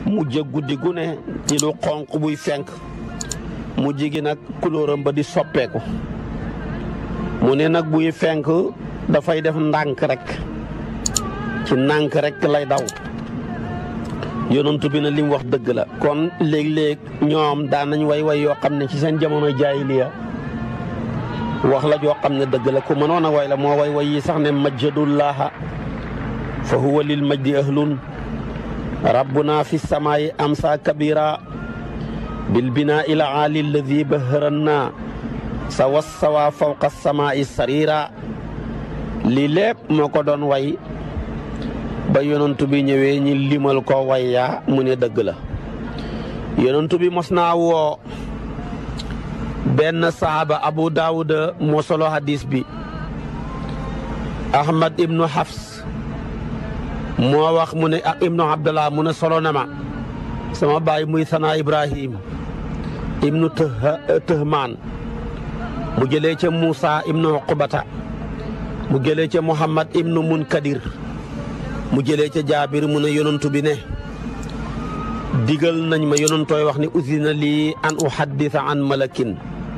mujj guddi gu ne ci lu xonq buy fenk mujj gi nag kulóoram ba di soppeeku mu ne nag buy fenk dafay def ndànk rek ci ndànk rek lay daw yonantu bi na li mu wax dëgg la kon léeg-léeg ñoom daan nañ way way yoo xam ne ci seen jamono jaahiliya wax la joo xam ne dëgg la ku mënoon a way la moo way way yi sax ne majjadullaha fa huwa lil majdi ahlun rabbuna fi samaayi amsa kabira bil binaa ila aali alladi baharanna sawa sawa fawqa samaa'i sarira lii lépp moo ko doon way ba yonantu bi ñëwee ñi limal ko way yaa mu ne dëgg la yonantu bi mos naa woo benn saaba abu daawuda moo solo hadis bi ahmad ibnu hafs moo wax mu ne ak ibnu abdallah mu ne solo na ma sama baay muy sana ibrahim ibnu tëhmaan mu jëlee ca muusa ibnu uqbata mu jëlee ca muhammad ibnu munkadir mu jëlee ca jaabir mu ne yonantu bi ne digal nañ ma yonantooy wax ni usina lii an uhaddisa an malakin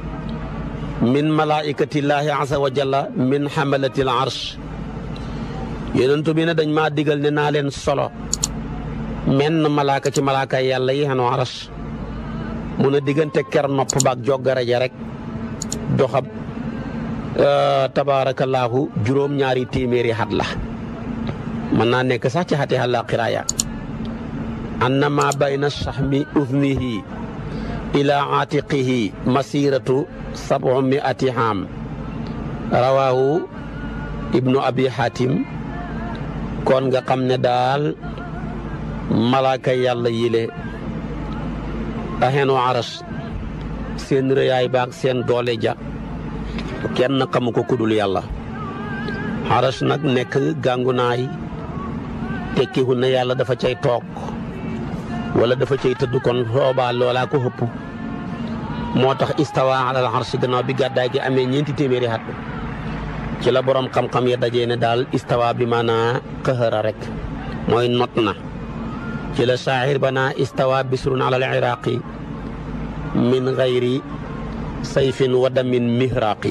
min malaikatillaahi azza wa jalla min xamalatil arsh yonentu bi ne dañ maa digal ne naa leen solo menn malaaka ci malaaka yàlla yi xenu arsh mun a diggante ker nopp baak joggara ja rek doxab tabaarakallaahu juróom-ñaari téeméeri xat la mën naa nekk sax ci xati xalla xiraaya anna ma bayna saxmi udnihi ila aatiqihi masiratu sabu miati haam rawaahu ibnu abi hatim kon nga xam ne daal malaaka yàlla yile axenu aras seen rëyaay baak seen doole ja kenn xamu ko kudul yàlla aras nag nekk gàngunaay tekkiwu ne yàlla dafa cay toog wala dafa cay tëdd kon soobaa loolaa ko xëpp moo tax istawa alal arsi gannaaw bi gàddaay gi amee ñeenti téeméeri at ci la borom xam-xam ya dajee ne daal istawa bi maanaa qahara rek mooy not na ci la saahir ba naa istawa bisrun alal iraqi min gayri sayfin wa damin mihraqi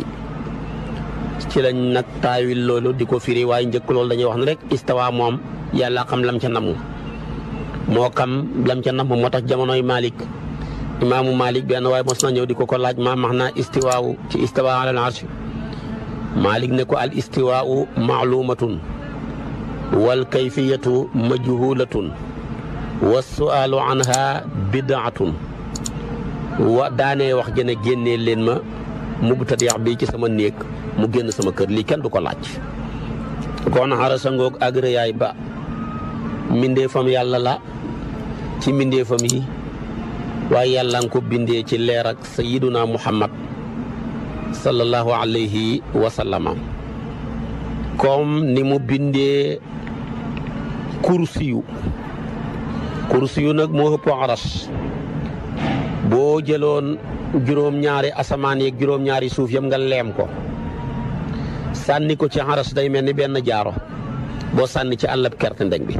ci lañ nag taawil loolu di ko firi waaye njëkk loolu dañuy wax ne rek istawa moom yàlla xam lam ca namu moo xam lam ca namu moo tax jamonoy Malik imaamu Malik benn waaye mos na ñëw di ko ko laaj maa max naa istiwaawu ci istiwa alal arshi Malik ne ko al istiwaau maalumatun wal kayfiyatu majhulatun wa sualu anha bidaatun wa daanee wax jëne génnee leen ma mubtadiix bi ci sama néeg mu génn sama kër lii kenn du ko laaj kon xarasa ngoog ak rëyaay ba mbindeefam yàlla la ci mbindeefam yi waaye yàlla nga ko bindee ci leer ak sayiduna muhammad sallallahu alayhi wa sallama comme ni mu bindee kursiyu kursiyu nag moo ëpp aras boo jëloon juróom-ñaari asamaan yeeg juróom-ñaari suuf yëpp nga leem ko sànni ko ci aras day mel ni benn jaaro boo sànni ci àllab kerte ndeg bi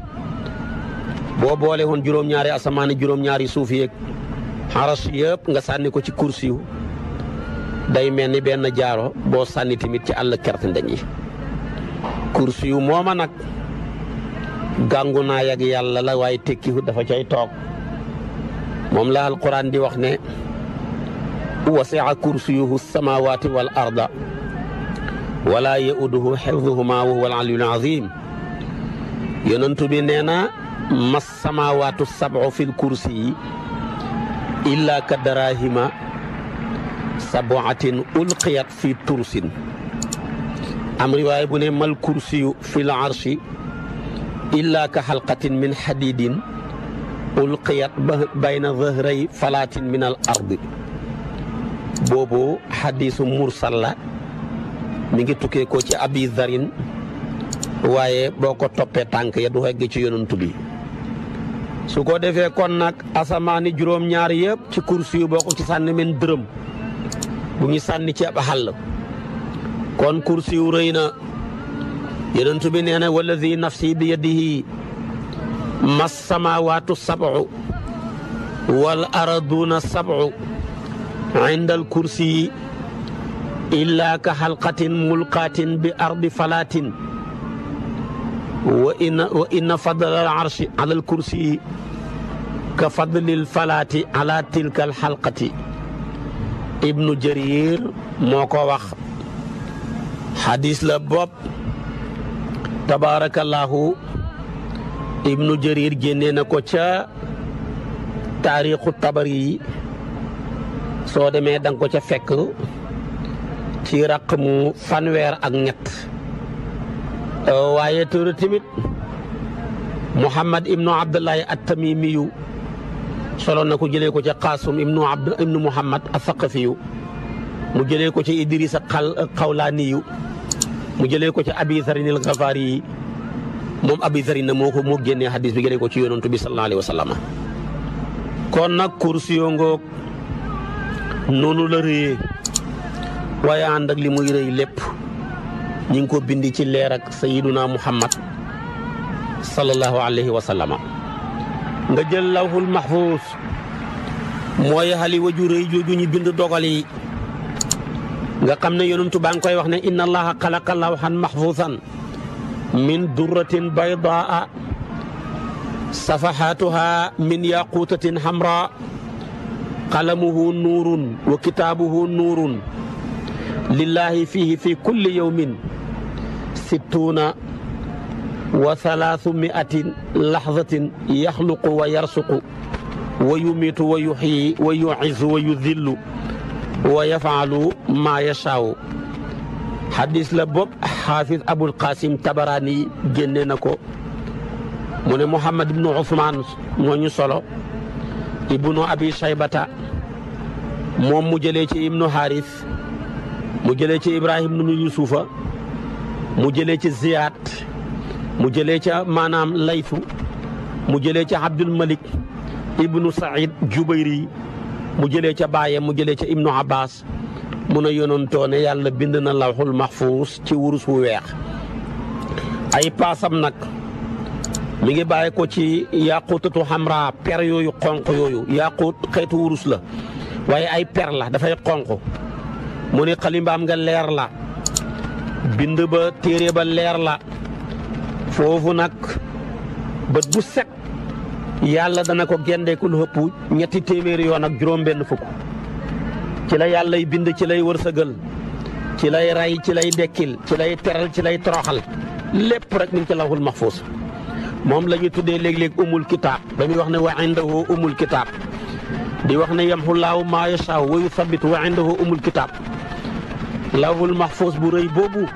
boo boole woon juróom-ñaari asamaan yi juróom-ñaari suuf yeeg aras yëpp nga sànni ko ci kursiyu day mel ni benn jaaro boo sànni tamit ci àll kerte ndeg yi kursiyu mooma nag gàngu naa yag yàlla la waaye tekkiwu dafa cay toog moom la alquran di wax ne wasi'a kursiyuhu samawati wal arda wala yauduhu xifduhuma wa huwa al aliyul azim yonentu bi nee na mas samawatu sab'u fil kursi yi illa ka darahima sabuatin ulqiyat fi tursin am riwaaya bu ne mal kursiyu fil arshi illa ka xalqatin min xadidin ulqiyat bayna zahray falaatin min al ardi boobu xadiisu mursal la mi ngi tukkee ko ci abi zarin waaye boo ko toppee tànk ya du egg ci yonantu bi su ko defee kon nag asamaani juróom-ñaar yëpp ci kursi yu boo ko ci sànni men dërëm bu ñu sànni ci ab xàll kon kursi yu rëy na yonantu bi nee na wallazi nafsi bi yadihi mas samawaatu sab'u wal araduuna sabcu inda al kursi illa ka xalqatin mulqaatin bi ardi falaatin wa inna wa inna fadla al arshi ala al kursi ka fadlil falaati ala tilka al xalqati ibnu jarir moo ko wax xadis la bopp tabaarakallaahu ibnu jarir génnee na ko ca taarixu tabari yi soo demee danga ko ca fekk ci raq mu fanweer ak ñett waaye tëra tamit muhammad ibnu abdullahi at-tamimiyu solo na ko jëlee ko ca qaasum ibnu abd ibnu muhammad athaqafiyu mu jëlee ko ca idrisa xal xawlaaniyu mu jëlee ko ca abi zarin al gafaari yi moom abi zarin na moo ko moo génnee xadis bi jëlee ko ci yonantu bi sallallahu alayhi wa sallam kon nag kursi yoo ngoog noonu la rëyee waaye ànd ak li muy rëy lépp ñi ngi ko bindi ci leer ak sayiduna muhammad sallallahu alayhi wa sallam nga jël lawhul mahfuus mooy xali waju rëy jooju ñu bind dogal yi nga xam ne yonentu baa ngi koy wax ne inna allaha xalaqa lawhan mahfuusan min durratin baydaa safahaatuha min yaquutatin hamra qalamuhu nuurun wa kitaabuhu nuurun lillahi fihi fi kulli yawmin sittuuna wa salaasu miatin laxzatin yaxluqu wa yarsuqu wa yumiitu wa yuxyi wa yuizu wa yudillu wa yafaalu maa yashaawu xadis la bopp xaafis abul qasim tabaraani génne na ko mu ne muhammad ibnu usmaan moo ñu solo ibnu abi shaybata moom mu jëlee ci ibnu haris mu jëlee ci ibrahim ibnu yusufa mu jëlee ci ziyaad mu jëlee ca maanaam layfu mu jëlee ca abdul malik ibnu saïd jubayri mu jëlee ca baaye mu jëlee ca ibnu abbas mu ne yonantoo ne yàlla bind na lawxul maxfuus ci wurus wu weex ay paasam nag mi ngi bàyyi ko ci yaqutatu xamra per yooyu xonq yooyu yaqut xeetu wurus la waaye ay per la dafay xonq mu ne xalimbaam nga leer la bind ba téere ba leer la foofu nag bët bu set yàlla dana ko gendeeku lu ëpp ñetti téeméeri yoon ak juróom-benn fukk ci la yàllay bind ci lay wërsëgal ci lay rey ci lay dekkil ci lay teral ci lay toroxal lépp rek mi ngi ci lawhul mahfuus moom la ñu tuddee léeg-léeg umul kitaab ba muy wax ne wa indahu umul kitaab di wax ne yamhullaahu maa yashaa wa yuthabitu wa indahu umul kitaab lawhul mahfuus bu rëy boobu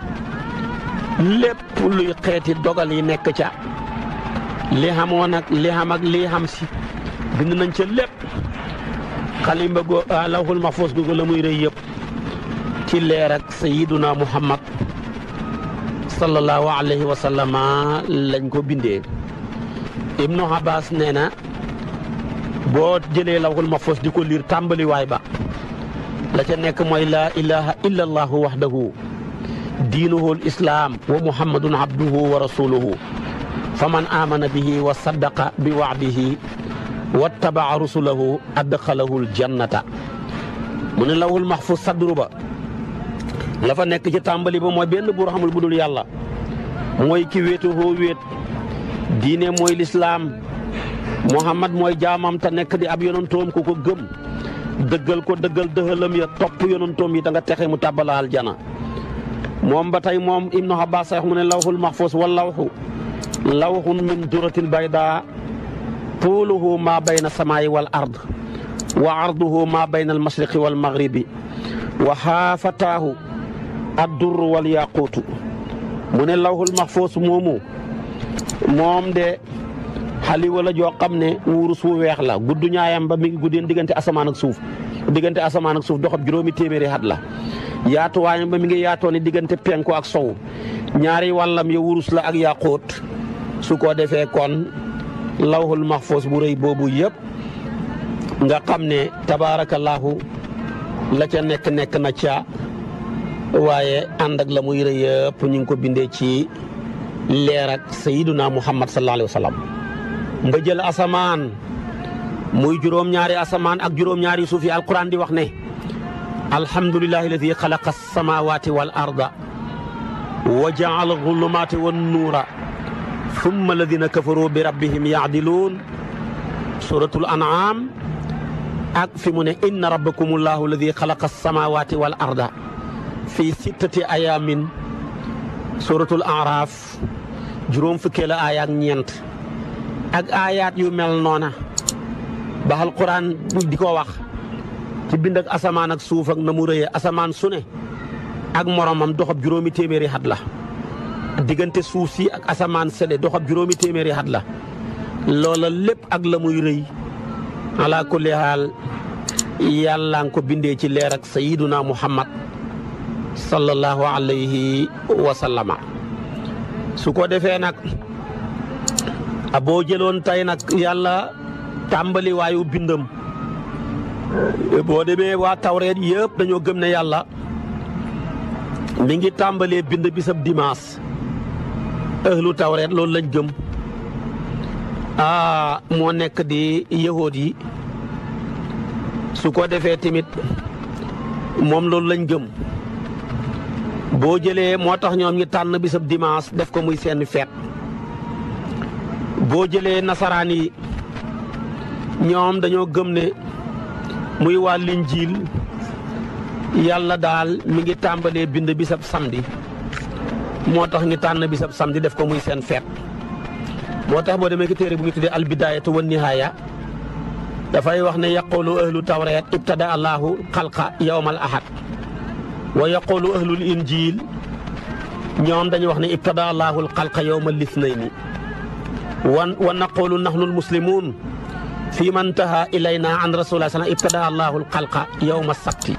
lépp luy xeeti dogal yi nekk ca li xamoon ak li xam ak li xam si bind nañ ca lépp xalimba go lawhul mahfuus googu la muy rëy yëpp ci leer ak sayiduna muhammad sallallahu alayhi wa sallama lañ ko bindee ibnu abbas nee na boo jëlee lawhul mahfuus di ko liir tàmbaliwaay ba la ca nekk mooy laa ilaha illa allahu wahdahu diinuhu l islaam wa muhammadun abduhu wa rasuluhu fa man amana bihi wa saddaqa bi wa'dihi wattabaa rusulahu adxalahu ljannata mu ne lawhul mahfuus sadru ba la fa nekk ci tàmbali ba mooy benn buur xamul bu dul yàlla mooy ki wéetu hoo wéet diine mooy lislaam muhammad mooy jaamam te nekk di ab yonantoom ku ko gëm dëggal ko dëggal dëxalam ya topp yonantoom yi da nga texe mu tàbbala aljana moom ba tey moom ibnu abbas sax mu ne lawhul mahfuus wal lawhu lawhun min duratin bayda tuuluhu maa bayna samaayi wal ard wa arduhu maa bayna al mashriqi wal maghribi wa xaafataahu addurru wal yaquutu mu ne lawhul mahfuus moomu moom de xali wala joo xam ne wurus wu weex la gudd ñaayam ba mi ngi guddeen diggante asamaan ak suuf diggante asamaan ak suuf doxab juróomi téeméeri xat la yaatuwaayam ba mi ngi yaatoo ne diggante penku ak sow ñaari wàllam ya wurus la ak yaquut su ko defee kon lawhul mahfuus bu rëy boobu yëpp nga xam ne tabaarakallaahu la ca nekk nekk na ca waaye ànd ak la muy rëy yëpp ñu ngi ko bindee ci leer ak sayiduna muhammad sallallahu alayhi wa sallam nga jël asamaan muy juróom-ñaari asamaan ak juróom-ñaari suuf yi alquran di wax ne alhamdulillahi alladi xalaqa alsamawati wal arda wa jaala alzulumaati wan nuura thumma alladina kafaru bi rabbihim yaadiluun suratul an'am ak fi mu ne inna rabbakum allahu alladi xalaqa alsamawati wal arda fi sittati ayamin suratul araaf juróom fukkee la aaya ak ñeent ak aayaat yu mel noona ba alquran di ko wax ci bind ak asamaan ak suuf ak na mu rëyee asamaan su ne ak moromam doxab juróomi téeméeri xat la diggante suuf si ak asamaan sele doxab juróomi téeméeri xat la loola lépp ak la muy rëy ala kulli haal yàlla nga ko bindee ci leer ak sayiduna muhammad sallallahu alayhi wa sallama su ko defee nag boo jëloon tey nag yàlla tàmbali waayu bindam boo demee waa tawreet yëpp dañoo gëm ne yàlla mi ngi tàmbalee bind bisab dimaas ëhlu tawreet loolu lañ gëm aa moo nekk di yahood yi su ko defee tamit moom loolu lañ gëm boo jëlee moo tax ñoom ñi tànn bisab dimaas def ko muy seen feet boo jëlee nasaraan yi ñoom dañoo gëm ne muy waa linjiil yàlla daal mi ngi tàmbalee bind bisab samedi moo tax ñu tànn bisab samedi def ko muy seen feet moo tax boo demee ki téere bu ñu tuddee albidaayatu wa nihaaya dafay wax ne yaqulu ahlu tawreet ibtada allahu xalqa yawmal ahad wa yaqulu ahlul injil ñoom dañuy wax ne ibtada allahu xalqa yawmal lisnayni wa wa naqulu nahnu almuslimun fi man taha ilayna an rasulillah sallam ibtada allahu alxalqa yawma sabti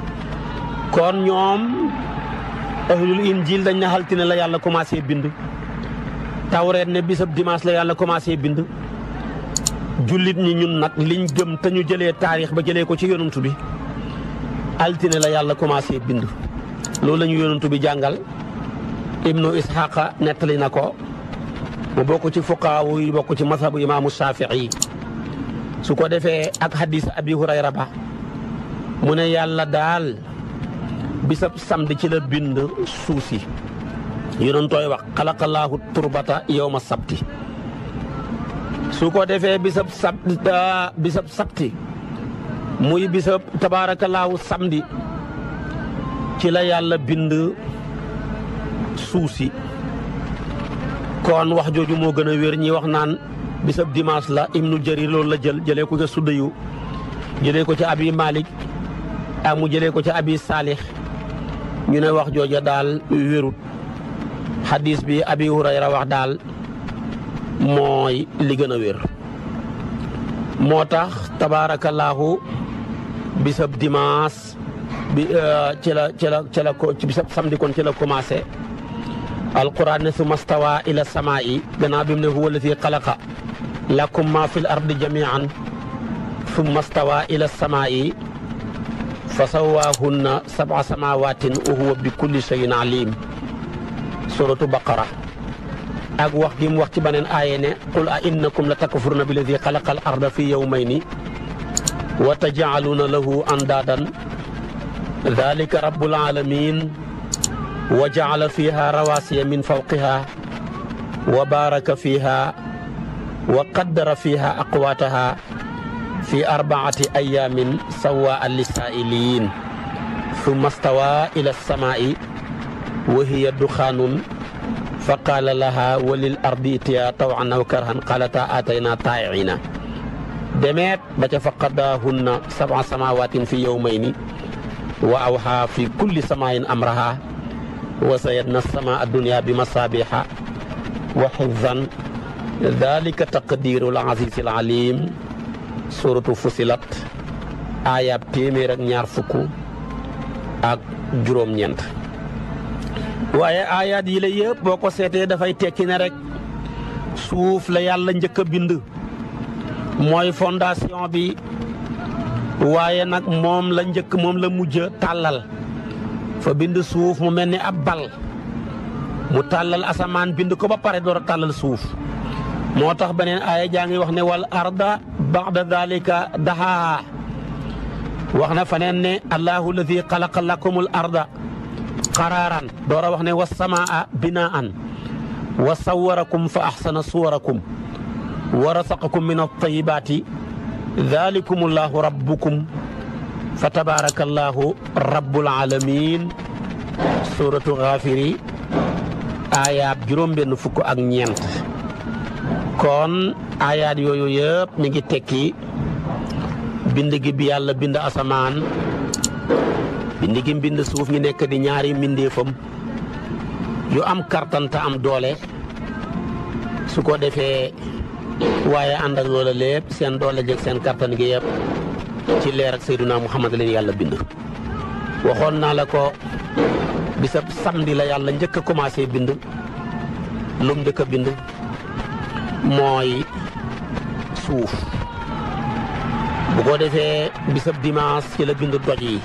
kon ñoom ahlul injil dañ ne xaltine la yàlla commencé bind tawreet ne bisab dimanche la yàlla commencé bind jullit ñi ñun nag liñ gëm te ñu jëlee taarix ba jëlee ko ci yonantu bi altine la yàlla commencé bind loolu la ñu yonantu bi jàngal ibnu ishaqa nettali na ko mu bokk ci fuqaawu yi bokk ci mazhabu imaamu shafii su ko defee ak hadis abi hurayra ba mu ne yàlla daal bisab samedi ci la bind suuf si yonantooy wax xalaqallaahu turbata yowma sabti su ko defee bisab sab bisab sabti muy bisab tabaarakallaahu samedi ci la yàlla bind suuf si kon wax jooju moo gën a wér ñi wax naan bisab dimanche la ibnu jarir loolu la jël jëlee ko ca suddayu jëlee ko ca abi malik ak mu jëlee ko ca abi saalix ñu ne wax jooja daal wérut xadis bi abi hurayra wax daal mooy li gën a wér moo tax tabaarakallaahu bisab dimanche bi ci la ci la ci la ko ci bisab samedi kon ci la commencé alquran ne summa stawa ila samaa'i gannaaw bi mu ne huwa alladi xalaqa lakum ma fi l ardi jamian summa stawa ila samaa'i fa sawaahunna sab'a samaawatin wa huwa bi kulli shay'in alim suratu baqara ak wax gi mu wax ci beneen aaye ne qul a innakum la takfuruna bi alladi xalaqa al arda fi yawmayni wa tajcaluuna lahu andaadan dalika rabbul alamin wa jacala fiha rawasiya min fawqiha wa baraka fiha wa qaddara fiha aqwaataha fi arbaati ayaamin sawaa lissaa'iliin summa stawa ila alsamaa'i wa hiya duxaanun fa qaala laha wa lil ardi itiya tawan aw karhan qalata aatayna taa'iina demeet ba ca fa qadaahunna sab'a samaawatin fi yawmayni wa awhaa fi kulli samaain amraha wa sayadna samaa addunya bi masaabiha wa xifzan dalika taqdirul azizil alim suratu fusilat ayab téeméer ak ñaar fukk ak juróom-ñeent waaye ayaat yi la yëpp boo ko seetee dafay tekki ne rek suuf la yàlla njëkk a bind mooy fondation bi waaye nag moom la njëkk moom la mujj tàllal fa bind suuf mu mel ni ab bal mu tàllal asamaan bind ko ba pare door a tàllal suuf moo tax beneen aaya jaa ngi wax ne wal arda baxda dalika daxaaha wax na faneen ne allahu alladi xalaqa lakum al arda qaraaran door a wax ne wasamaa binaan wa sawarakum fa axsana suwarakum wa rasaqakum min altayibaati dalikum allahu rabbukum fa tabaraka allahu rabbul alamin suratu xaafiri aayaab juróom benn fukk ak ñeent kon aayaat yooyu yëpp mi ngi tekki bind gi bi yàlla bind asamaan bind gi bind suuf ñu nekk di ñaari mbindeefam yu am kartanta am doole su ko defee waaye ànd ak loola lépp seen doole jëg seen kartan gi yëpp ci leer ak Seydunaa Muhammad leen yàlla bind waxoon naa la ko bisab samedi la yàlla njëkk a commencé bind lum njëkk a bind mooy suuf bu ko defee bisab dimanche ci la bind doj yi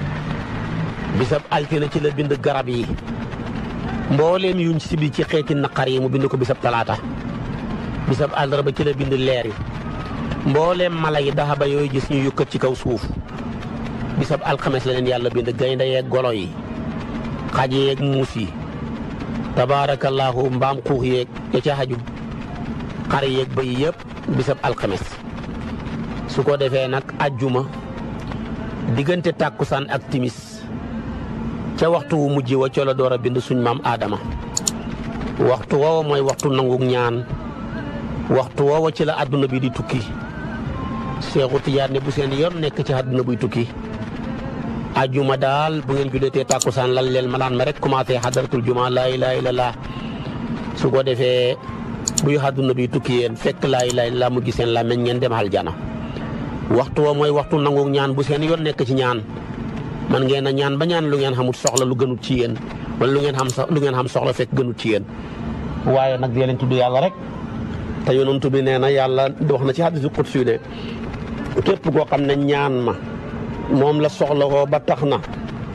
bisab altine ci la bind garab yi mbooleem yuñ sibi ci xeeti naqar yi mu bind ko bisab talaata bisab àllarba ci la bind leer yi mbooleem mala yi daxaba yooyu gis ñu yukkat ci kaw suuf bisab alxames la leen yàlla bind gaynde yeeg golo yi xaj yeeg muus yi tabaarakallaahu mbaam xuux yeeg ya ca xaju xar yeeg bëy yëpp bisab alxames su ko defee nag ajjuma diggante tàkkusaan ak timis ca waxtu wu mujj wa ca la door a bind suñ maam aadama waxtu woowa mooy waxtu nangu ñaan waxtu woowa ci la àdduna bi di tukki Seexu Tijaan ne bu seen yoon nekk ci àdduna buy tukki ajjuma daal bu ngeen julleetee tàkkusaan lal leen malaan ma rek commencé xadaratul juma laa ilaaha illallaah su ko defee buy àdduna bi tukki yéen fekk laa ilaaha illallaah mu gis seen làmmeñ ngeen dem aljana waxtu wa mooy waxtu nangu ñaan bu seen yoon nekk ci ñaan man ngeen a ñaan ba ñaan lu ngeen xamut soxla lu gënut ci yéen wala lu ngeen xam lu ngeen xam soxla fekk gënut ci yéen waaye nag dee leen tudd yàlla rek te yonent bi nee na yàlla wax na ci hadiisu qudsi ne képp koo xam ne ñaan ma moom la soxla ko ba tax na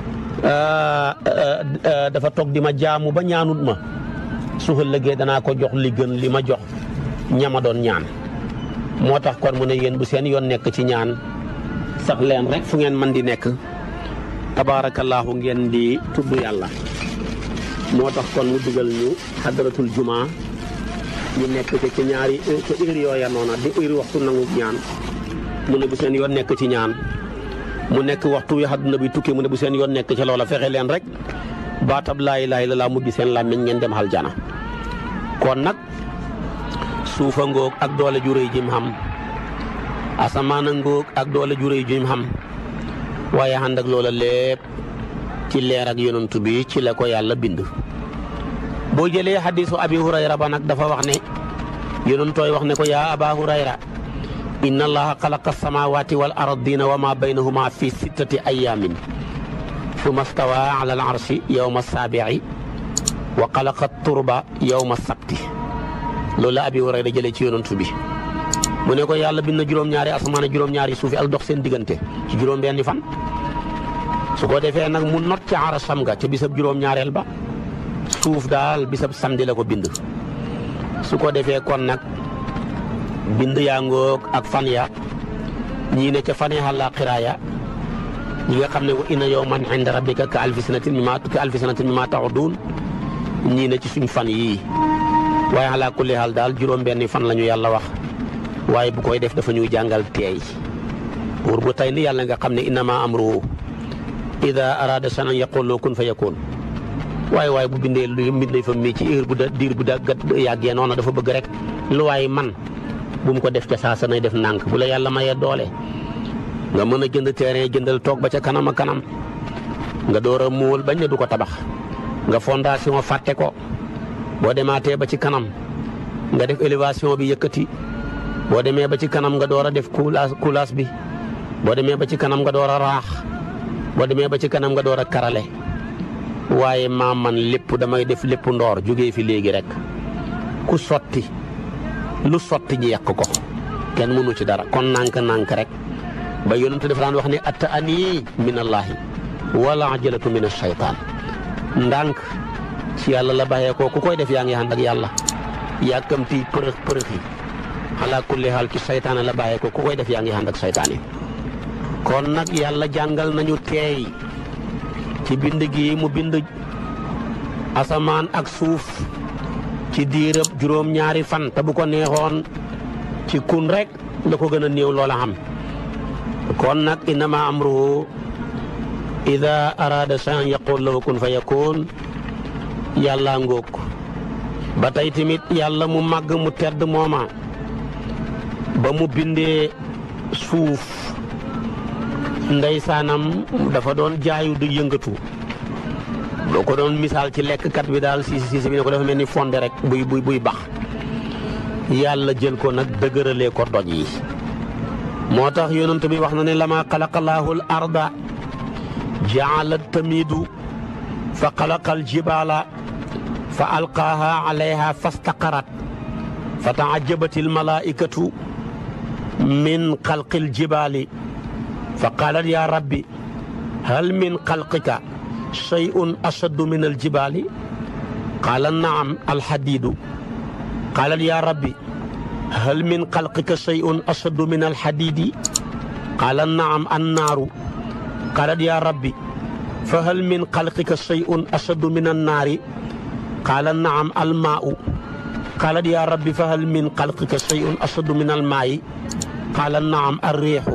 dafa toog di ma jaamu ba ñaanut ma su ëllëgee danaa ko jox li gën li ma jox ñama doon ñaan moo tax kon mu ne yéen bu seen yoon nekk ci ñaan sax leen rek fu ngeen mën di nekk tabaarakallaahu ngeen di tudd yàlla moo tax kon mu dugal ñu xadaratul juma ñu nekk ci ci ñaari ci heure yooya noona di heure waxtu nangu ñaan mu ne bu seen yoon nekk ci ñaan mu nekk waxtu wi àdduna bi tukki mu ne bu seen yoon nekk ci loola fexe leen rek baatab laa ilaaha illallaah mubbi seen làmmiñ ngeen dem aljana kon nag suufa ngoog ak doole ju rëy jim xam asamaana ngoog ak doole ju rëy jim xam waaye ànd ak loola lépp ci leer ak yonantu bi ci la ko yàlla bind boo jëlee xadiisu abi hurayra ba nag dafa wax ne yonantooy wax ne ko yaa aba hurayra inna allaha xalaqa samawati wal ardina wa ma baynahuma fi sittati ayamin summa stawa ala al arshi yowma saabici wa xalaqa turba yowma sabti loolu la abi hurayra jëlee ci yonantu bi mu ne ko yàlla bind na juróom-ñaari asamaan ak juróom-ñaari suufi ak dox seen diggante ci juróom-benni fan su ko defee nag mu not ca arasam nga ca bisab juróom-ñaareel ba suuf daal bisab samedi la ko bind su ko defee kon nag bind yaa ngoog ak fan ya ñii ne ca fan ya àllaaxira ya ñi nga xam ne wa inna yawman inda rabbika ka alfi sanatin mimma ka alfi sanatin mimma ta'udun ñii ne ci suñ fan yii waaye ala kulli haal daal juróom-benni fan la ñu yàlla wax waaye bu koy def dafa ñuy jàngal teey buur bu tey ni yàlla nga xam ne innama amruhu ida arada shay'an yaqulu kun fa yakun waaye waaye bu bindee lu mbindee fa mii ci heure bu da diir bu da yàggee noonu dafa bëgg rek lu waaye man bu mu ko def ca saa sa nay def nànk bu la yàlla mayee doole nga mën a jënd terrain jëndal toog ba ca kanam a kanam nga door a muul bañ ne du ko tabax nga fondation fàtte ko boo demaatee ba ci kanam nga def élévation bi yëkkati boo demee ba ci kanam nga door a def coulage coulage bi boo demee ba ci kanam nga door a raax boo demee ba ci kanam nga door a karale waaye maa man lépp damay def lépp ndoor jógee fi léegi rek ku sotti lu sotti ji yàq ko kenn mënu ci dara kon nànk-nànk rek ba yonent dafa daan wax ne atta ani min allaahi wala ajalatu min ashaytaan ndànk ci yàlla la bàyyee ko ku koy def yaa ngi ànd ak yàlla yàkkamti përëx përëx yi ala kulli xaal ci saytaane la bàyyee ko ku koy def yaa ngi ànd ak saytaane kon nag yàlla jàngal nañu teey ci bind gi mu bind asamaan ak suuf ci diirëb juróom-ñaari fan te bu ko neexoon ci kun rek la ko gën a néew loola xam kon nag innama amruhu ida arada shay'an yaqul lahu kun fa yakun yàlla ngóog ba tey tamit yàlla mu màgg mu tedd mooma ba mu bindee suuf ndeysaanam dafa doon jaayu du yëngatu doo ko doon misaal ci lekkkat bi daal si si bi ne ko dafa mel ni fonde rek buy buy buy bax yàlla jël ko nag dëgëralee ko doj yi moo tax yonent bi wax na ne lama xalaqalaahu l arda jaalat tamiidu fa xalaqa al jibaala fa alqaaha alayha fastaqarat fa taajabat al malaaikatu min xalqi al jibaali fa qaalat yaa rabbi hal min xalqika shay'un ashaddu min al jibaali qaala naam alxadiidu qaalat yaa rabbi hal min xalqika shay'un ashaddu min alxadiidi qaala naam annaaru qaalat yaa rabbi fa hal min xalqika shay'un ashaddu min annaari qaala naam almaa'u qaalat yaa rabbi fa hal min xalqika shay'un ashaddu min almaa'i qaala naam arriixu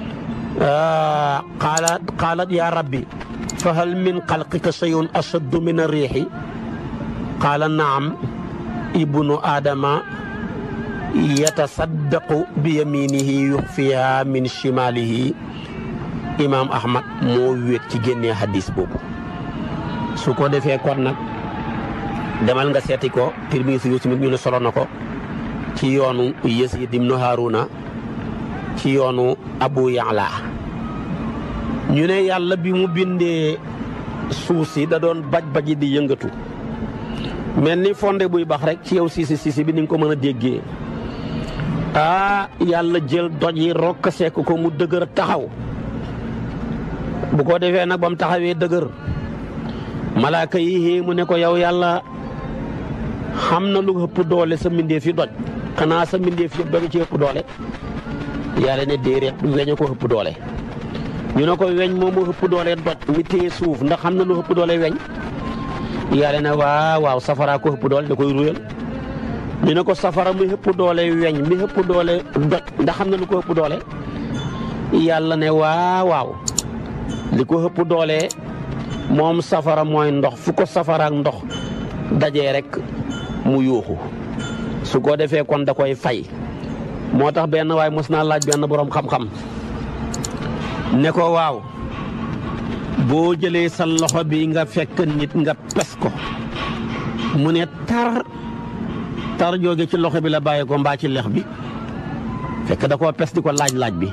qaalat qaalat yaa rabbi fa hal min xalqika shay'un ashaddu min arriixi qaala naam ibnu aadama yatasaddaqu bi yaminihi yuxfiha min shimalihi imaam ahmad moo wéet ci génnee hadis boobu su ko defee kon nag demal nga seeti ko Tirmisi yu tamit ñu ne solo na ko ci yoonu Yazid ibnu Haruna ci yoonu Abu Ya'la ñu ne yàlla bi mu bindee suuf si da doon baj baji di yëngatu mel ni fonde buy bax rek ci yow siisi siisi bi ni nga ko mën a déggee ah yàlla jël doj yi rokk sekk ko mu dëgër taxaw bu ko defee nag ba mu taxawee dëgër malaaka yi xée mu ne ko yow yàlla xam na lu ëpp doole sa mbindeef yi doj xanaa sa mbindeef yëpp doj ci ëpp doole yàlla ne déedéet weñ a ko ëpp doole ñu ne ko weñ moomu ëpp doole doj mi téye suuf ndax xam na lu ëpp doole weñ yàlla ne waaw waaw safara ko ëpp doole da koy ruyal ñu ne ko safara mi ëpp doole weñ mi ëpp doole doj ndax xam na lu ko ëpp doole yàlla ne waaw waaw li ko ëpp doole moom safara mooy ndox fu ko safara ak ndox dajee rek mu yuuxu su ko defee kon da koy fay moo tax benn waay mos naa laaj benn boroom xam-xam ne ko waaw boo jëlee sa loxo bi nga fekk nit nga pes ko mu ne tar tar jóge ci loxo bi la bàyyi ko mbaa ci lex bi fekk da koo pes di ko laaj laaj bi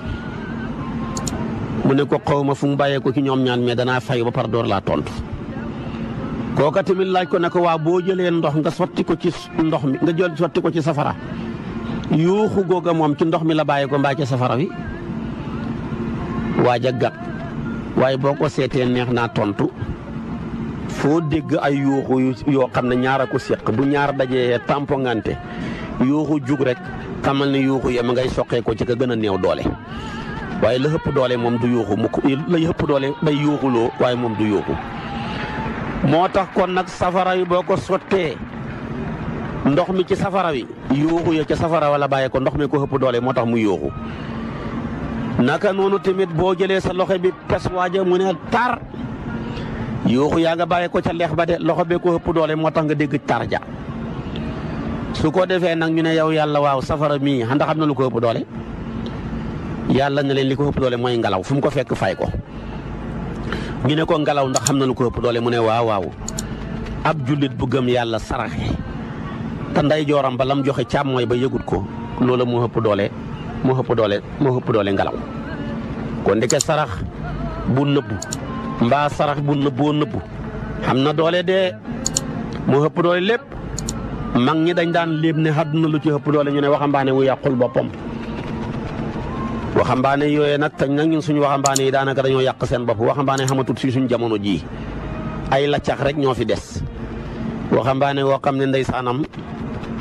mu ne ko xaw ma fu mu bàyyee ko ci ñoom ñaan mais danaa fay ba par door laa tontu kooka tamit laaj ko ne ko waa boo jëlee ndox nga sotti ko ci ndox mi nga jël sotti ko ci safara yuuxu googa moom ci ndox mi la bàyyi ko mbaa ci safara wi waaj a gàtt waaye boo ko seetee neex naa tontu foo dégg ay yuuxu yoo xam ne ñaar a ko séq bu ñaar dajee tampongante yuuxu jug rek xamal ne yuuxu ya ma ngay soqee ko ci ka gën a néew doole waaye la ëpp doole moom du yuuxu mu la ëpp doole day yuuxuloo waaye moom du yuuxu moo tax kon nag safara yi boo ko sottee ndox mi ci safara wi yuuxu ya ca safara wala bàyyee ko ndox mi ko ëpp doole moo tax mu yuuxu naka noonu tamit boo jëlee sa loxo bi pes waaja mu ne tar yuuxu yaa nga bàyyee ko ca leex ba de loxo bee ko ëpp doole moo tax nga dégg tar ja su ko defee nag ñu ne yow yàlla waaw safara mii ndax xam na lu ko ëpp doole yàlla ne leen li ko ëpp doole mooy ngelaw fu mu ko fekk fay ko ñu ne ko ngelaw ndax xam na lu ko ëpp doole mu ne waaw waaw ab jullit bu gëm yàlla saraxe te nday jooram ba lam joxe càmmooy ba yëgut ko loola moo ëpp doole moo ëpp doole moo ëpp doole ngelaw kon ndeke sarax bu nëbbu mbaa sarax bu nëbboo nëbbu xam na doole de moo ëpp doole lépp mag ñi dañ daan léeb ne àdduna lu ci ëpp doole ñu ne waxambaane wu yàqul boppam waxambaane yooyee nag tañ nag ñun suñu waxambaane yi daanaka dañoo yàq seen bopp waxambaane xamatut si suñu jamono jii ay laccax rek ñoo fi des waxambaane woo xam ne ndeysaanam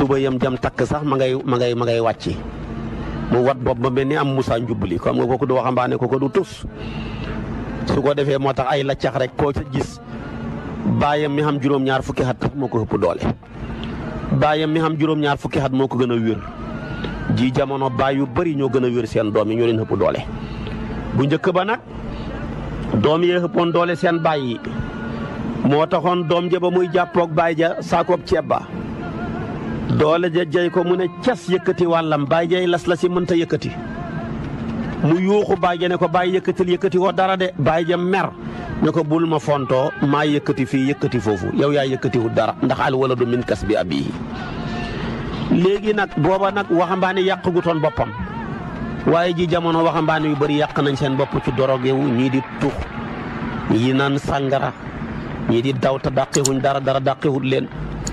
tuba yam jam takk sax ma ngay ma ngay ma ngay wàcci mu wat bopp ba mel ni am Moussa Njubli xam nga kooku du waxambaane kooku du tus su ko defee moo tax ay laccax rek koo ca gis baayam mi xam juróom-ñaar fukki xat moo ko ëpp doole baayam mi xam juróom-ñaar fukki xat moo ko gën a wér ji jamono baay yu bëri ñoo gën a wér seen doom yi ñoo leen ëpp doole bu njëkk ba nag doom yee ëppoon doole seen baay yi moo taxoon doom ja ba muy jàppoog baay ja saakoob ceeb ba doole ja jay ko mu ne cas yëkkati wàllam baay jay las la si mënta yëkkati mu yuuxu baay ja ne ko baay yëkkatil yëkkati woo dara de baay ja mer ne ko bul ma fontoo maa yëkkati fii yëkkati foofu yow yaa yëkkatiwul dara ndax al waladu min kas bi abihi léegi nag booba nag waxambaane yàq gu toon boppam waaye ji jamono waxambaane yu bëri yàq nañ seen bopp ci doroge wu ñii di tux ñii naan sàngara ñii di daw te dàqiwuñ dara dara dàqiwut leen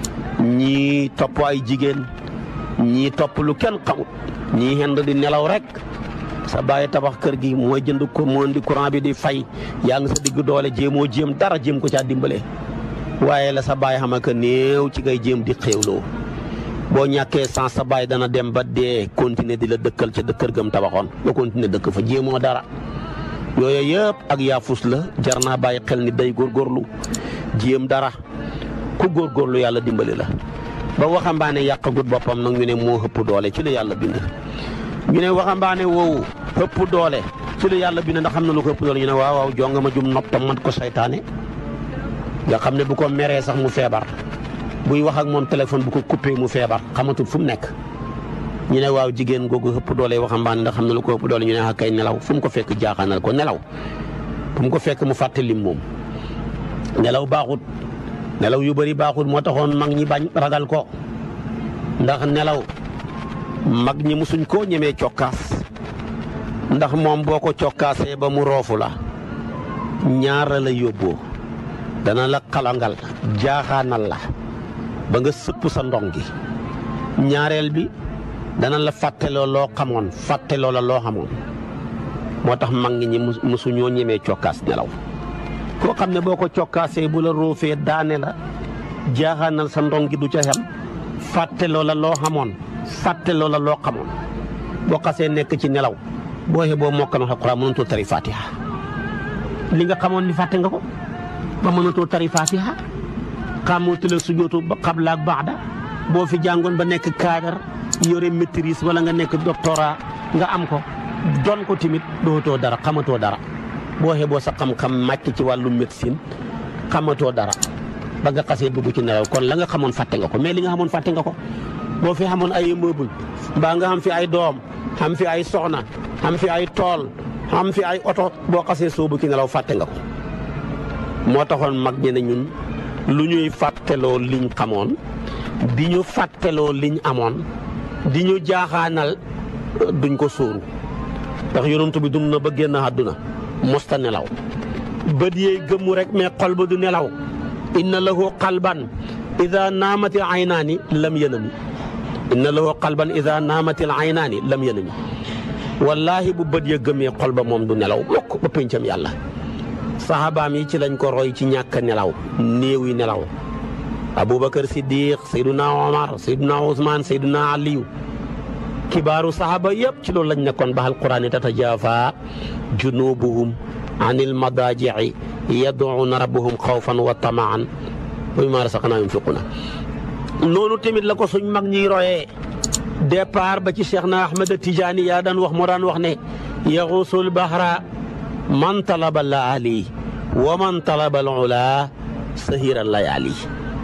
ñii topp ay jigéen ñii topp lu kenn xamut ñii xend di nelaw rek sa bàyyi tabax kër gi mooy jënd ko moo di courant bi di fay yaa ngi sa digg doole jéemoo jéem dara jéem ko caa dimbale waaye la sa bàyyi xam que néew ci ngay jéem di xéewloo boo ñàkkee sans sa bàyyi dana dem ba dee continuer di la dëkkal ca kër gam tabaxoon nga continuer dëkk fa jéemoo dara yooyu yëpp ak yaafus la jar naa bàyyi xel ni day góorgóorlu jéem dara ku góorgóorlu yàlla dimbali la ba waxambaane yàqagut boppam nag ñu ne moo ëpp doole ci la yàlla bind ñu ne waxambaane woowu ëpp doole ci la yàlla bind ndax xam na lu ko ëpp doole ñu ne waaw waaw jonga ma jum noppam mat ko saytaane nga xam ne bu ko meree sax mu feebar buy wax ak moom téléphone bu ko coupé mu feebar xamatul fu mu nekk ñu ne waaw jigéen googu ëpp doole waxambaane ndax xam na lu ko ëpp doole ñu ne ah kay nelaw fu mu ko fekk jaaxaanal ko nelaw fu mu ko fekk mu fàtte lim moom nelaw baaxut nelaw yu bëri baaxut moo taxoon mag ñi bañ ragal ko ndax nelaw mag ñi musuñ koo ñemee cokkaas ndax moom boo ko cokkaasee ba mu roofu la ñaara la yóbboo dana la xalangal jaaxaanal la ba nga sëpp sa ndong gi ñaareel bi dana la fàtteloo loo xamoon fàtteloo la loo xamoon moo tax mag ñi musuñoo ñemee cokkaas nelaw koo xam ne boo ko cokkaasee bu la roofee daane la jaaxaanal sa ndong gi du ca xem fàtteloo la loo xamoon fàtteloo la loo xamoon boo xasee nekk ci nelaw boo xee boo mokkal alxuraan mënatoo tari fatiha li nga xamoon ni fàtte nga ko ba mënatoo tari fatiha xamoo la sujootu ba xabla ak baada boo fi jàngoon ba nekk cadre yore maîtrise wala nga nekk doctorat nga am ko doon ko timit dootoo dara xamatoo dara boo xee boo sa xam-xam màcc ci wàllu médecine xamatoo dara ba nga xasee dugg ci nelaw kon la nga xamoon fàtte nga ko mais li nga xamoon fàtte nga ko boo fi xamoon ay immeuble mbaa nga xam fi ay doom xam fi ay soxna xam fi ay tool xam fi ay oto boo xasee soobu ci nelaw fàtte nga ko moo taxoon mag ñi ne ñun lu ñuy fàtteloo liñ xamoon di ñu fàtteloo liñ amoon di ñu jaaxaanal duñ ko sóoru ndax yonent bi dund na ba génn àdduna mosta nelaw bët yeey gëmmu rek mais xol ba du nelaw inna lahu qalban ida naamati aynaani lam yanami inna lahu qalban ida naamati aynaani lam yanami wallaahi bu bët ya gëmee xol ba moom du nelaw mokk ba pëncam yàlla saxaabaam yi ci lañ ko roy ci ñàkk nelaw néew yi nelaw aboubacar siddiq sayduna omar sayduna ousmane sayduna aliyu kibaaru saxaaba yëpp ci loolu lañ nekkoon ba alquran tatajaafaa junubuhum anil madaaji'i yad'uuna rabbahum xawfan wa tamaan wa mimmaa razaqnaahum yunfiquuna noonu tamit la ko suñ mag ñiy royee départ ba ci Cheikh na Ahmed Tidiane yaa daan wax moo daan wax ne yaxuusul bahra man talaba laali wa man talaba al-ula sahira layaali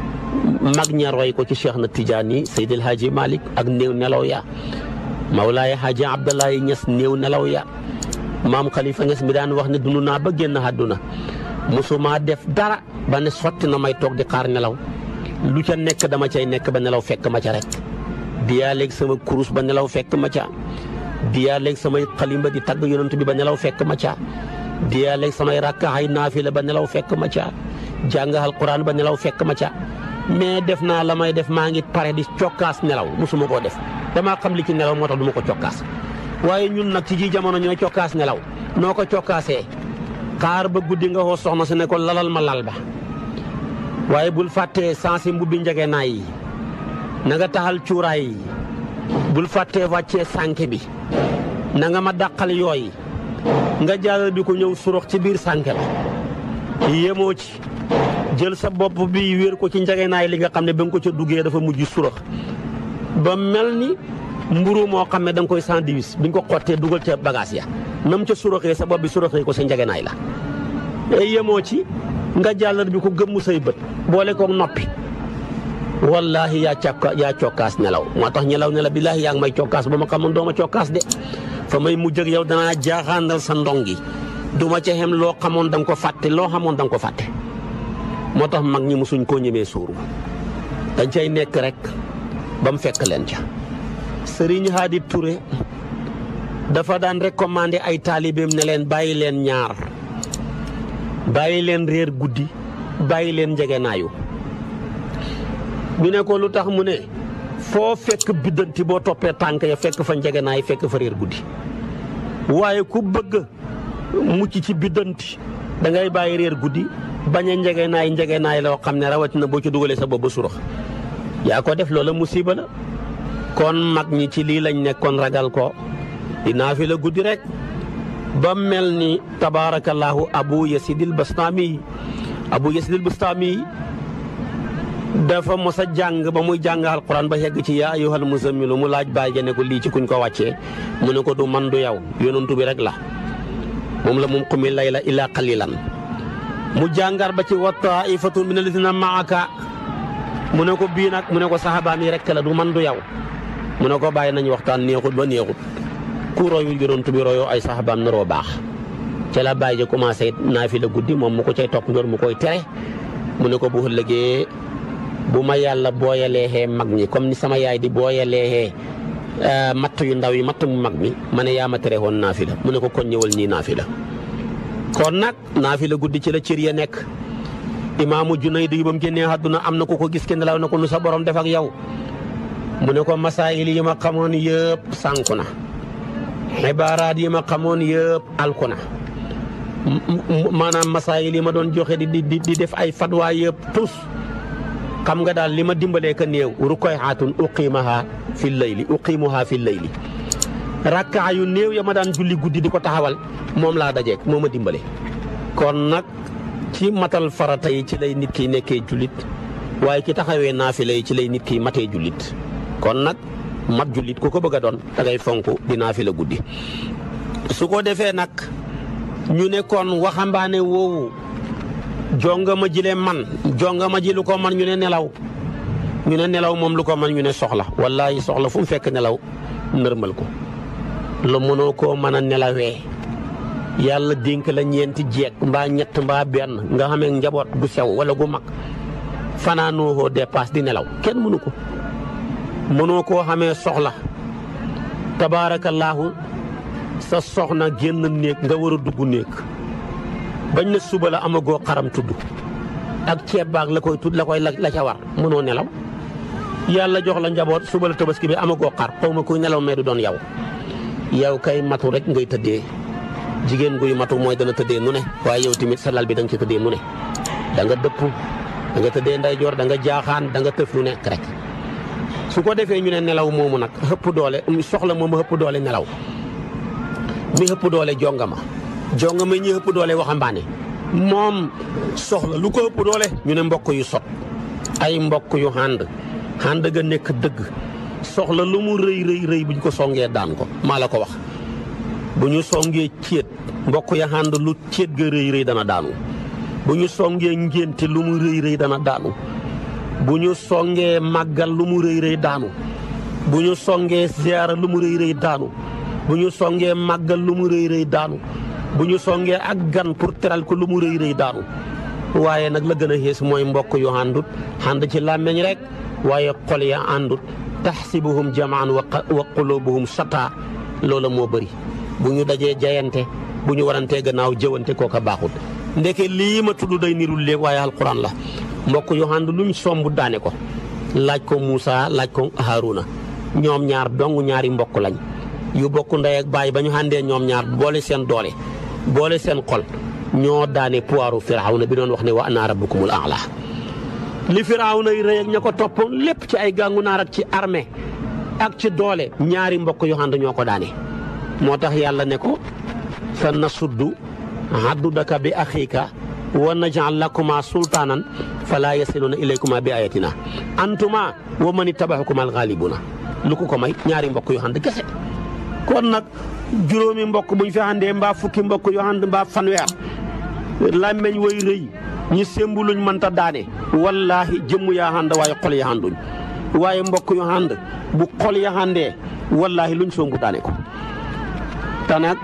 mag ña roy ko ci Cheikh na Tidiane Seydi El Hadji Malick ak néew nelaw ya Mawlaay Hadji Abdoulaye Niass néew nelaw ya maam Khalifa Niass mi daan wax ne dund naa ba génn àdduna musuma def dara ba ne sotti na may toog di xaar nelaw lu ca nekk dama cay nekk ba nelaw fekk ma ca rek diyaa léegi sama kurus ba nelaw fekk ma ca diyaa léegi samay xalimba di tagg yonent bi ba nelaw fekk ma ca diyaa léegi samay rakkaxay naafila ba nelaw fekk ma ca jàng alquran ba nelaw fekk ma ca mais def naa la may def maa ngi pare di cokkaas nelaw musuma koo def damaa xam li ci nelaw moo tax du ma ko cokkaas waaye ñun nag ci ji jamono ñooy cokkaas nelaw noo ko cokkaasee xaar ba guddi nga xoo soxna si ne ko lalal ma lal ba waaye bul fàttee sansi mbubbi njege naay yi na nga taxal cuuraay yi bul fàttee wàccee sànke bi na nga ma dàqal yooyu nga jàllal bi ko ñëw surux ci biir sànke la yemoo ci jël sa bopp bi wéer ko ci njageenaay li nga xam ne ba nga ko ca duggee dafa mujj surux ba mel ni mburu moo xam ne da nga koy sandwich bi nga ko xottee dugal ca bagage ya nam ca suraxee sa bopp bi suraxee ko sa njageenaay la yemoo ci nga jàllar bi ko gëmmu say bët boole koog noppi wallahi yaa cokka yaa cokkaas nelaw moo tax ñelaw ne la billaahi yaa ngi may cokkaas ba ma xamoon doo ma cokkaas de fa may mujj ak yow danaa jaaxaandal sa ndongi du ma ca xem loo xamoon da nga ko fàtte loo xamoon da nga ko fàtte moo tax mag ñi mosuñ koo ñemee suuru dañ cay nekk rek ba mu fekk leen ca Sëriñ Hadi Touré dafa daan recommandé ay taalibeem ne leen bàyyi leen ñaar bàyyi leen réer guddi bàyyi leen njegenaayu ñu ne ko lu tax mu ne foo fekk biddanti boo toppee tànk ya fekk fa njegenaay fekk fa réer guddi waaye ku bëgg mucc ci biddanti da ngay bàyyi réer guddi bañ a njegenaay njegenaay loo xam ne rawatina boo ci dugalee sa bopp ba surax yaa ko def loola musiba la kon mag ñi ci lii lañ nekkoon ragal ko dinaa fi la guddi rek ba mel ni tabaarakallaahu abu yasidil bastaami abu yasidil bastaami dafa mos a jàng ba muy jàng alquran ba yegg ci yaa ayyuhal muzammilu mu laaj baay ja ne ko lii ci kuñ ko wàccee mu ne ko du man du yow yonantu bi rek la moom la moom qumi layla illa qalilan mu jàngar ba ci wa taifatun min alladina maaka mu ne ko bii nag mu ne ko saxaabaam yi rek la du man du yow mu ne ko bàyyi nañu waxtaan neexut ba neexut ku royu yonantu bi royoo ay saxaabaam naroo baax ca la bàyyi ja commencé naafi la guddi moom mu ko cay topp ndoor mu koy tere mu ne ko bu ëllëgee bu ma yàlla booyaleexee mag ñi comme ni sama yaay di booyaleexee matt yu ndaw yi matt mu mag mi ma ne yaa ma tere woon naafi la mu ne ko kon ñëwal ñii naafi la kon nag naafi la guddi ci la cër ya nekk imaamu Junayd yi ba mu génnee àdduna am na ku ko gis kenn law na ko nu sa borom def ak yow mu ne ko masaayil yi ma xamoon yëpp sànku na xibaaraat yi ma xamoon yëpp alku na maanaam masaayil yi ma doon joxe di di di def ay fatwa yëpp tus xam nga daal li ma dimbalee ka néew rukoy xaatun uqiimaha fi layli uqiimuha fi layli rakkaa yu néew ya ma daan julli guddi di ko taxawal moom laa dajeek moo ma dimbale kon nag ci matal farata yi ci lay nit ki nekkee jullit waaye ki taxawee naafila yi ci lay nit ki matee jullit kon nag mat jullit ku ko bëgg a doon da ngay fonk di naafila guddi su ko defee nag ñu ne kon waxambaane woowu jonga ma jile man jonga ma ji lu ko man ñu ne nelaw ñu ne nelaw moom lu ko man ñu ne soxla wallaahi soxla fu mu fekk nelaw nërmal ko lu mënoo koo mën a nelawee yàlla dénk la ñeenti jeeg mbaa ñett mbaa benn nga xamee njaboot gu sew wala gu mag fanaanoo koo dépasse di nelaw kenn mënu ko mënoo koo xamee soxla tabaarakallaahu sa soxna génn néeg nga war a dugg néeg bañ na suba la amagoo xaram tudd ak ceeb baag la koy tudd la koy la ca war mënoo nelaw yàlla jox la njaboot suba la tabaski bi amagoo xar xaw ma kuy nelaw mais du doon yow yow kay matu rek ngay tëddee jigéen guy matu mooy dana tëddee nu ne waaye yow tamit sa lal bi da nga ci tëddee nu ne da nga dëpp da nga tëddee ndeyjoor da nga jaaxaan da nga tëf lu nekk rek su ko defee ñu ne nelaw moomu nag xëpp doole soxla moom xëpp doole nelaw mi xëpp doole jongama jongama ñi xëpp doole waxambaane moom soxla lu ko ëpp doole ñu ne mbokk yu sot ay mbokk yu ànd ànd ga nekk dëgg soxla lu mu rëy rëy rëy bu ñu ko songee daan ko maa la ko wax bu ñu songee céet mbokk ya ànd lu céet ga rëy rëy dana daanu bu ñu songee ngénte lu mu rëy rëy dana daanu bu ñu songee màggal lu mu rëy rëy daanu bu ñu songee ziyaara lu mu rëy rëy daanu bu ñu songee màggal lu mu rëy rëy daanu bu ñu songee ak gan pour teral ko lu mu rëy rëy daanu waaye nag la gën a xees mooy mbokk yu àndut ànd ci làmmeñ rek waaye xol ya àndut taxsibuhum jamaan wa qulubuhum shataa loola moo bëri bu ñu dajee jayante bu ñu warantee gannaaw jëwante kooka baaxut ndeke lii ma tudd day nirul léegi waaye alquran la mbokk yu ànd luñ somb daane ko laaj ko Moussa laaj ko Haruna ñoom ñaar dong ñaari mbokk lañ yu bokk ndey ak baay ba ñu àndee ñoom ñaar boole seen doole boole seen xol ñoo daane puwaaru firawna bi doon wax ne wa ana rabbukumul a'la li Firawna yi rëy ak ña ko toppoon lépp ci ay gàngu naar ak ci armée ak ci doole ñaari mbokk yu ànd ñoo ko daane moo tax yàlla ne ko sa nasuddu haddudaka bi axiika wa najal lakuma sultaanan fala yasiluna ilaykuma bi ayatina antuma wa man ittabaxukuma alxaalibuna lu ko ko may ñaari mbokk yu ànd kese kon nag juróomi mbokk buñ fi àndee mbaa fukki mbokk yu ànd mbaa fanweer làmmeñ way rëy ñi sémbu luñ mënta daane wallaahi jëmm yaa ànd waaye xol ya ànduñ waaye mbokk yu ànd bu xol ya àndee wallaahi luñ songu daane ko te nag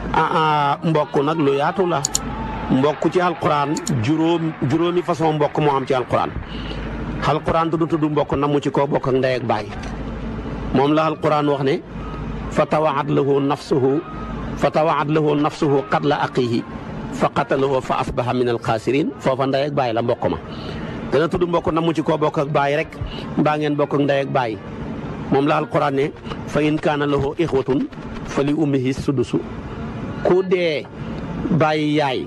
ah mbokk nag lu yaatu la mbokk ci alquran juróom juróomi façon mbokk moo am ci alquran alquran du tudd mbokk namu ci koo bokk ak ndey ak baay moom la alquran wax ne fa tawaat lahu nafsuhu fa tawaat lahu nafsuhu qatla aqihi fa qatalahu fa asbaha min alxaasirin foofa ndey ak baay la mbokk ma dana tudd mbokk namu ci koo bokk ak baay rek mbaa ngeen bokk ak ndey ak baay moom la alquran ne fa in kaana lahu ixwatun fa li ummihi sudusu ku dee bàyyi yaay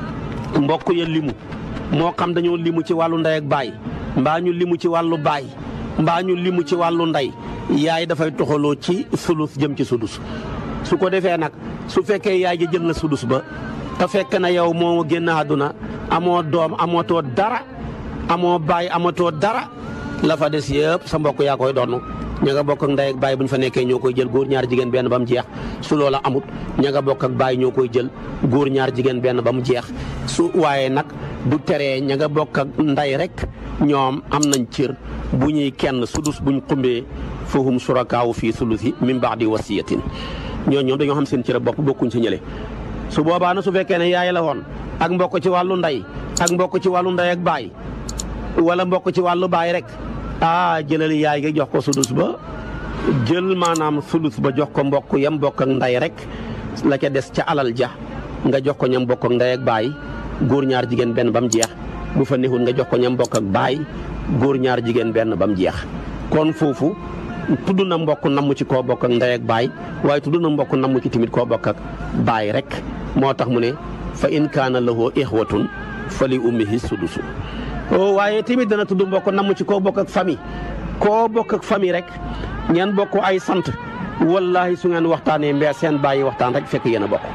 mbokk ya limu moo xam dañoo limu ci wàllu ndey ak baay mbaa ñu limu ci wàllu baay mbaa ñu limu ci wàllu ndey yaay dafay toxaloo ci sulus jëm ci sudus su ko defee nag su fekkee yaay ji jël na sudus ba te fekk na yow moo génn àdduna amoo doom amatoo dara amoo baay amatoo dara la fa des yëpp sa mbokk yaa koy doon ña nga bokk ak ndey ak baay bu ñu fa nekkee ñoo koy jël góor ñaar jigéen benn ba mu jeex su loola amut ña nga bokk ak baay ñoo koy jël góor ñaar jigéen benn ba mu jeex su waaye nag du teree ña nga bokk ak ndey rek ñoom am nañ cër bu ñuy kenn sudus buñ xumbee fahum surakaawu fii sulusi min ba'di wasiyatin ñoo ñoom dañoo xam seen cër bopp bokkuñ sa ñële su boobaa na su fekkee ne yaay la woon ak mbokk ci wàllu ndey ak mbokk ci wàllu ndey ak baay wala mbokk ci wàllu baay rek ah jëlal yaay gi jox ko sudus ba jël maanaam sulus ba jox ko mbokk yam bokk ak ndey rek la ca des ca alal ja nga jox ko ñam bokk ak ndey ak baay góor ñaar jigéen benn ba mu jeex bu fa neexul nga jox ko ñam bokk ak baay góor ñaar jigéen benn ba mu jeex kon foofu tudd na mbokk namm ci koo bokk ak ndey ak baay waaye tudd na mbokk namm ci tamit koo bokk ak baay rek moo tax mu ne fa in kaana lahu ixwatun fa li ummihi sudusu waaye tamit dana tudd mbokk namm ci koo bokk ak famille koo bokk ak famille rek ngeen bokk ay sant wallahi su ngeen waxtaanee mbee seen bàyyi waxtaan rek fekk yéen a bokk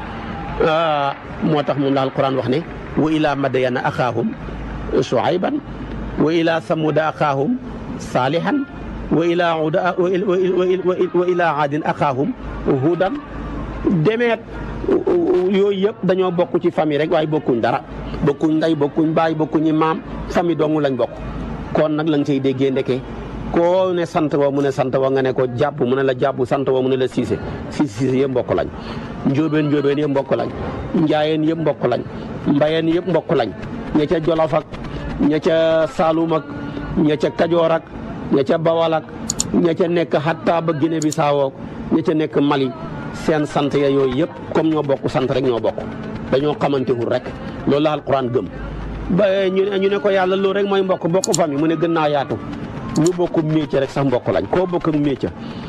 moo tax moom la alquran wax ne wa ila madyana axaahum shuayban wa ila samuda axaahum saalihan wa ila uda wa ila aadin axaahum hudan demeet yooyu yëpp dañoo bokk ci famille rek waaye bokkuñ dara bokkuñ ndey bokkuñ baay bokkuñi maam famille dong lañ bokk kon nag la nga cay déggee ndeke koo ne sant wa mu ne sant wa nga ne ko jàpp mu ne la jàpp sant wa mu ne la siise siise siise yëpp mbokk lañ njóobeen njóobeen yëpp mbokk lañ njaayeen yëpp mbokk lañ mbayeen yëpp mbokk lañ ña ca jolof ak ña ca saalum ak ña ca kajoor ak ña ca bawal ak ña ca nekk xatta ba Guinée Bissau ña ca nekk Mali seen sant ya yooyu yëpp comme ñoo bokk sant rek ñoo bokk dañoo xamantewul rek loolu la alquran gëm ba ñu ne ñu ne ko yàlla loolu rek mooy mbokk bokk famille mu ne gën naa yaatu ñu bokk métier rek sax mbokk lañ koo bokk ak métier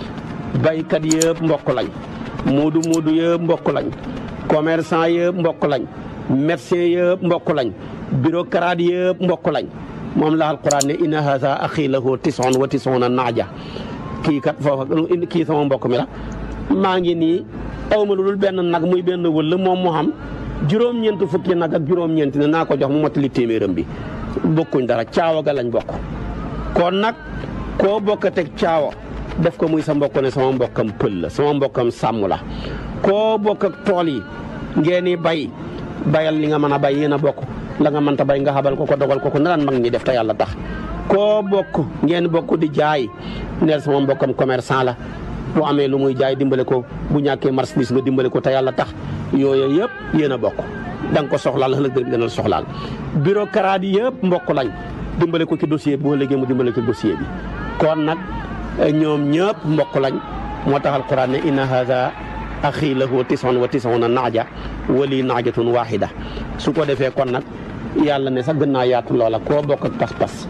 baykat yëpp mbokk lañ moodu moodu yëpp mbokk lañ commerçant yëpp mbokk lañ médecin yëpp mbokk lañ bureaucrate yëpp mbokk lañ moom la alquran ne inna haza axi lahu tison wa tisona naaja kii kat foofa kii sama mbokk mi la maa ngi nii awma lu dul benn nag muy benn wëll moom mu xam juróom-ñeent fukki nag ak juróom-ñeent ne naa ko jox mu mottali téeméeram bi bokkuñ dara caawa ga lañ bokk kon nag koo bokkateeg caawa def ko muy sa mbokk ne sama mbokkam pël la sama mbokkam sàmm la koo bokk ak tool yi ngeen i bay bayal li nga mën a bay yéen a bokk la nga mënta bay nga xabal ko ko dogal ko ko nan mag ñi def te yàlla tax koo bokk ngeen bokk di jaay neel sama mbokkam commerçant la bu amee lu muy jaay dimbale ko bu ñàkkee marchandise nga dimbale ko te yàlla tax yooyu yëpp yéen a bokk da nga ko soxlaal ëllëg bi dana la soxlaal bureaucrate yi yëpp mbokk lañ dimbale ko ci dossier bi boo léegi mu dimbale ko ci dossier bi kon nag ñoom ñëpp mbokk lañ moo tax alquran ne inna hada axi lahu tison wa tisona naaja wali naajatun waxida su ko defee kon nag yàlla ne sax gën naa yaatu loola koo bokk ak pas-pas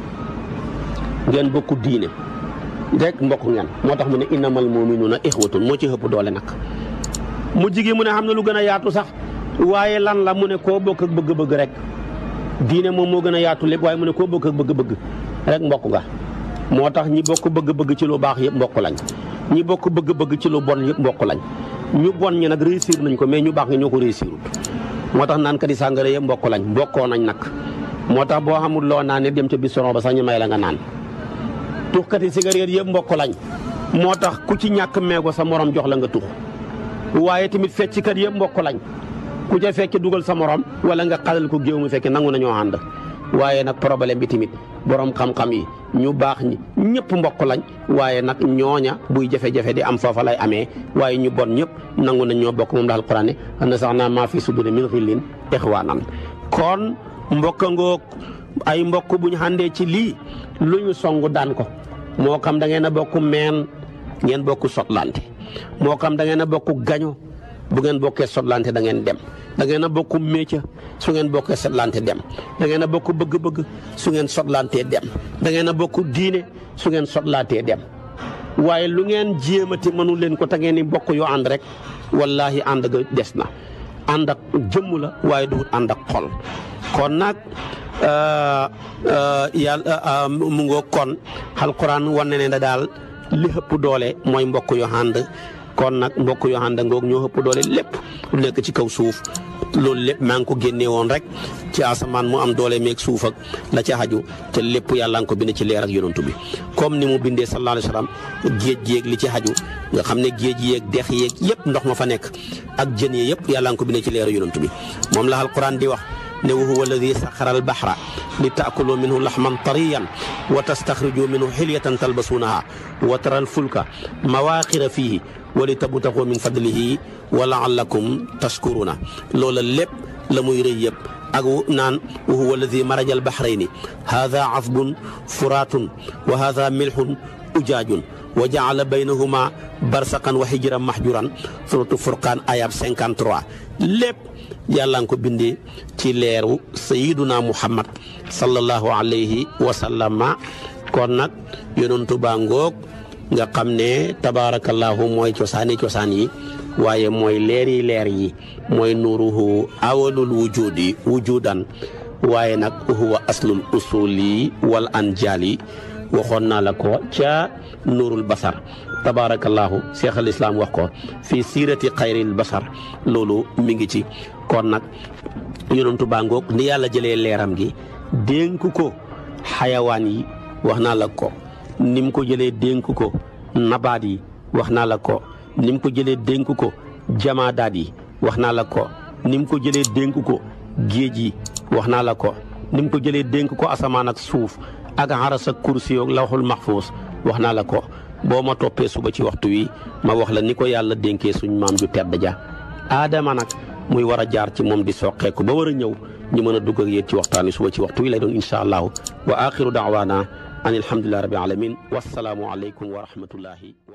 ngeen bokku diine rek mbokk ngeen moo tax mu ne innamal muminuuna ixwatun moo ci ëpp doole nag mu jigi mu ne xam na lu gën a yaatu sax waaye lan la mu ne koo bokk ak bëgg-bëgg rek diine moom moo gën a yaatu lépp waaye mu ne koo bokk ak bëgg-bëgg rek mbokk nga moo tax ñi bokk bëgg-bëgg ci lu baax yëpp mbokk lañ ñi bokk bëgg-bëgg ci lu bon yëpp mbokk lañ ñu bon ñi nag réussir nañ ko mais ñu baax nga ñoo ko réussirut moo tax naan kat yi sàngara yëpp mbokk lañ mbokkoo nañ nag moo tax boo xamul loo naan dem ca bistoron ba sax ñu may la nga naan tuxkati cigarette yëpp mbokk lañ moo tax ku ci ñàkk meego sa morom jox la nga tux waaye tamit fecckat yëpp mbokk lañ ku ca fekke dugal sa morom wala nga xalal ko géew mu fekke nangu nañoo ànd waaye nag problème bi tamit borom xam-xam yi ñu baax ñi ñëpp mbokk lañ waaye nag ñooña buy jafe-jafe di am foofa lay amee waaye ñu bon ñëpp nangu nañ ñoo bokk moom daal Alxuraan ne na sax naa maa fi suduri min xillin ixwaanan kon mbokk ngoog ay mbokk bu ñu àndee ci lii lu ñu songu daan ko moo xam da ngeen a bokk meen ngeen bokk sotlante moo xam da ngeen a bokk gaño bu ngeen bokkee sotlante da ngeen dem da ngeen a bokk métier su ngeen bokkee sotlante dem da ngeen a bokk bëgg-bëgg su ngeen sotlantee dem da ngeen a bokk diine su ngeen sotlantee dem waaye lu ngeen jéemati mënu leen ko te ngeen ni bokk yoo ànd rek wallahi ànd ga des na ànd ak jëmm la waaye du ànd ak xol kon nag yàlla mu ngoo kon alquran wane ne daal li ëpp doole mooy mbokk yoo ànd kon nag mbokk yoo ànd ngoog ñoo ëpp doole lépp lu nekk ci kaw suuf loolu lépp maa ngi ko génnee woon rek ci asamaan mu am doole meeg suuf ak la ca xaju te lépp yàlla nga ko bind ci leer ak yonantu bi comme ni mu bindee sallallahu alayhi wa sallam géej géeg li ci xaju nga xam ne géej yeeg dex yeeg yëpp ndox ma fa nekk ak jën yi yëpp yàlla nga ko bindee ci leer ak yonantu bi moom la alquran di wax ne wa huwa alladi saxara albahra li taakulu minhu laxman tariyan wa tastaxriju minhu xilyatan talbasuunaha wa tara alfulka mawaaxira fiihi wa li tabtaxu min fadlihi wa laallakum tashkuruna loola lépp la muy rëy yëpp ak naan wa huwa alladi maraja albahrayni haada azbun furaatun wa haada milxun ujaajun wa jaala baynahuma barsaqan wa hijran mahjuran suratu furqaan ayab 53 lépp yàlla nga ko bindee ci leeru sayiduna muhammad sallallahu alayhi wa sallama kon nag yonentu baa ngoog nga xam ne tabaarakallahu mooy cosaani cosaan yi waaye mooy leeri leer yi mooy nuuruhu awalul wujudi wujudan waaye nag huwa aslul usuli wal anjali waxoon naa la ko ca nuurul basar tabaarakallahu cheikh al islam wax ko fii siirati xayril basar loolu mi ngi ci kon nag yonentu baa ngoog ni yàlla jëlee leeram gi dénk ko xayawaan yi wax naa la ko ni mu ko jëlee dénk ko nabaat yi wax naa la ko ni mu ko jëlee dénk ko jamaadaat yi wax naa la ko ni mu ko jëlee dénk ko géej yi wax naa la ko ni mu ko jëlee dénk ko asamaan ak suuf ak aras ak kursi ak lawxul maxfuus wax naa la ko boo ma toppee suba ci waxtu wi ma wax la ni ko yàlla dénkee suñ maam ju tedd ja aadama nag muy war a jaar ci moom di soqeeku ba war a ñëw ñu mën a dugg ak yéen ci waxtaan wi suba ci waxtu wi lay doon incha allahu wa axiru daawaana an alhamdulillahi rabbil alamin wassalaamu aleykum wa rahmatullahi